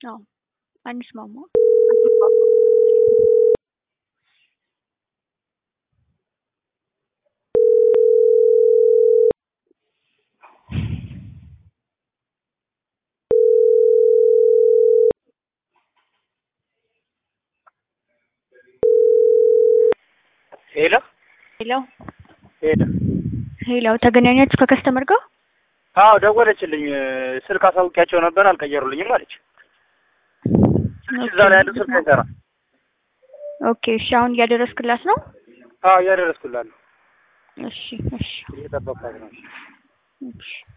አዎ አንስማማም። ሄሎ ሄሎ ሄሎ ሄሎ፣ ተገናኛችሁ ከከስተመር ጋር? አዎ ደወለችልኝ። ስልክ አሳውቂያቸው ነበር አልቀየሩልኝም አለች። ስልክ እዛ ላይ ያለው ስልክ አይሰራም። ኦኬ እሺ፣ አሁን እያደረስክላት ነው? አዎ እያደረስኩላት ነው። እሺ እሺ እየጠበቅኳት ነው። እሺ